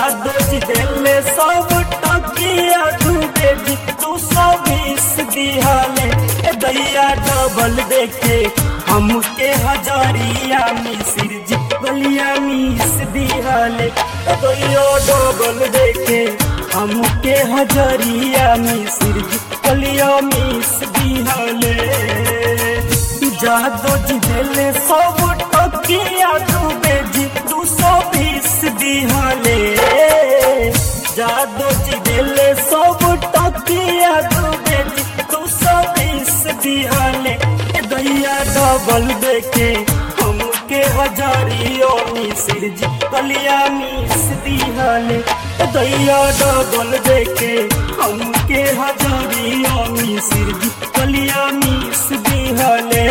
जादू जी दिले सब टकिया तू बेबी तू सौ बीस दिहाले ए दैया डबल देखे हमके हजारिया मिसिर जी बलिया मिस दिहाले ए दैया डबल देखे हमके हजारिया मिसिर जी बलिया मिस दिहाले जादू जी दिले सब टकिया तू बेजी दू सौ बीस दिहाले जादू जी दिले सब टकिया तू बेजी दू सौ बीस दिहाले ए दैया डबल देखे हमके हजारियों मिसिर जी कलिया मिस दिहाले ए दैया डबल देखे हमके हजारियों मिसिर जी कलिया मिस दिहाले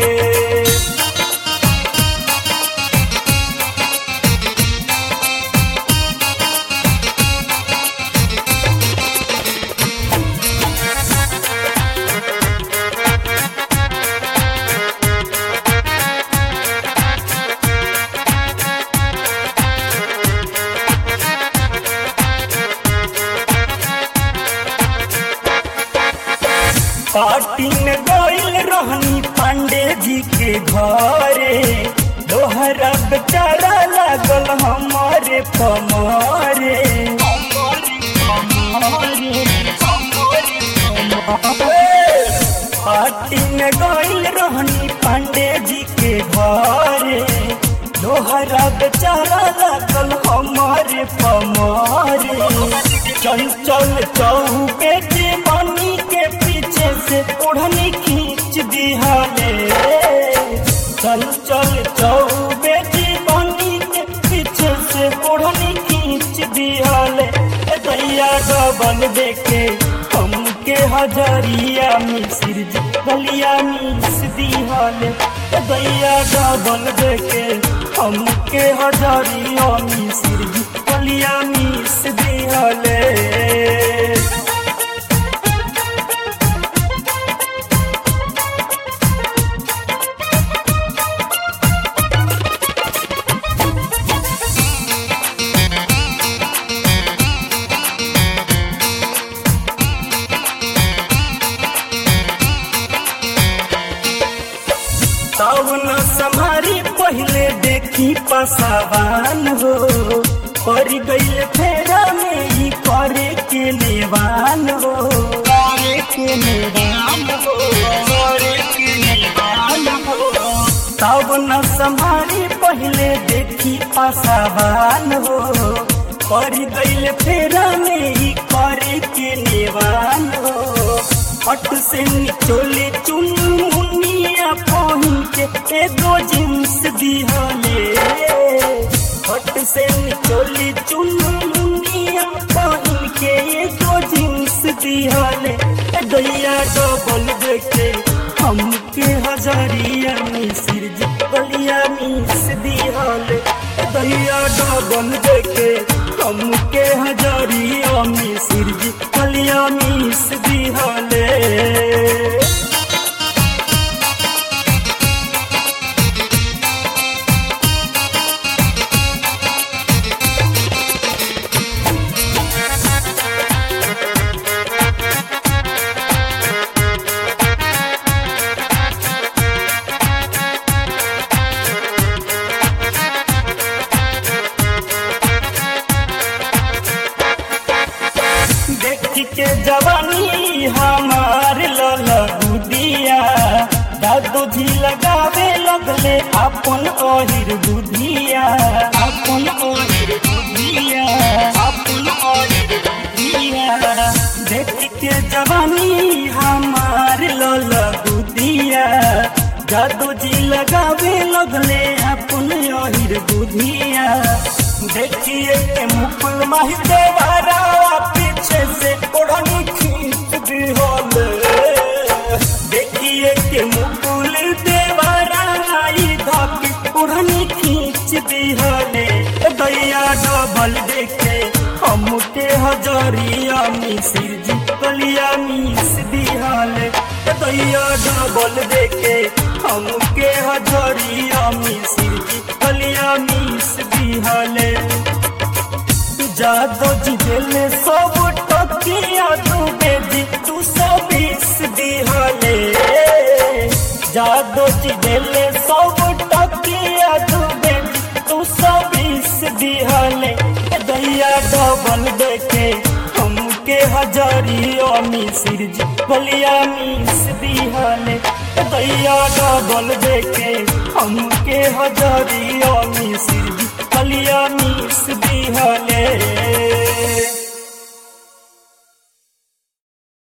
पार्टी में गइल रहनी पांडे जी के घरे दोहरा बेचारा लागल हमारे पमारे पार्टी में गइल रहनी पांडे जी के घरे दोहरा बेचारा लागल हमारे पमारे चल चल चौके के बनी के पीछे से ओढ़नी खींच दिहाले चल चल चौबे की बनी के पीछे से ओढ़नी खींच दिहाले ए दैया डबल देखे हमके हजारिया मिसिर जी गलिया मिस दिहाले ए दैया डबल देखे हमके हजारिया मिसिर जी गलिया मिस दिहाले तब न समारी पहले देखी पसावान हो पर गई फेरा में ही करे के लेवान हो करे के लेवान हो करे के लेवान हो तब न समारी पहले देखी पसावान हो पर गई फेरा में ही करे के लेवान हो पट से निचोले चुनमुनिया पहन के एगो जींस दिहले पट से निचोले चुनमुनिया पहन के एगो जींस दिहले दैया डबल देखे हमके हजारिया मिसिर जी गलिया मिस दिहले दैया डबल देखे हमके हजारिया मिसिर जी गलिया मिस दिहले देखी के जवानी हमार ललगुदिया दादू जी लगावे लगले अपन ओहिर बुधिया अपन ओहिर बुधिया अपन ओहिर बुधिया देख के जवानी हमार ललगुदिया दादू जी लगावे लगले अपन ओहिर बुधिया देखिए के मुकुल माही देवारा पीछे से ओढ़नी खींच दी होले देखिए के मुकुल देवारा आई धक ओढ़नी खींच दी होले दैया डबल देखे हमके हजारिया मिसिर जी कलिया मिस दिहाले दैया डबल देखे हमके हजारिया मिसिर जी कलिया मिस दिहाले जादो जी दिले सब टकिया तू बेदी तू सब बीस दिहले जादो जी दिले सब टकिया तू बेदी तू सब बीस दिहले ए दैया डबल देखे हमके हजारियों मिसिर जी बलिया मिस दिहले ए दैया डबल देखे हमके हजारियों मिसिर जी बलिया मिस दिहले